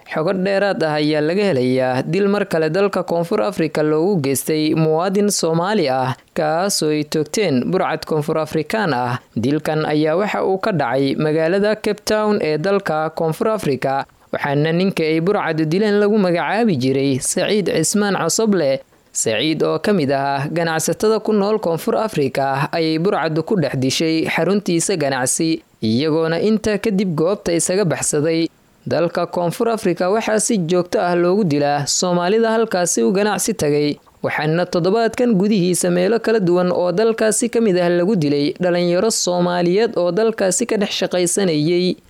xogo dheeraad ah ayaa laga helayaa dil mar kale dalka koonfur afrika loogu geystay muwaadin soomaali ah kaasoo ay toogteen burcad koonfur afrikaan ah dilkan ayaa waxa uu ka dhacay magaalada cape town ee dalka koonfur afrika waxaana ninka ay burcadu dileen lagu magacaabi jiray saciid cismaan cosoble saciid oo ka mid ah ganacsatada ku nool koonfur afrika ayay burcadu ku dhex dishay xaruntiisa ganacsi iyagoona intaa kadib goobta isaga baxsaday dalka koonfur afrika waxaa si joogto ah loogu dilaa soomaalida halkaasi u ganacsi tagay waxaana toddobaadkan gudihiisa meelo kala duwan oo dalkaasi ka mid ah lagu dilay dhalinyaro soomaaliyeed oo dalkaasi ka dhex shaqaysanayay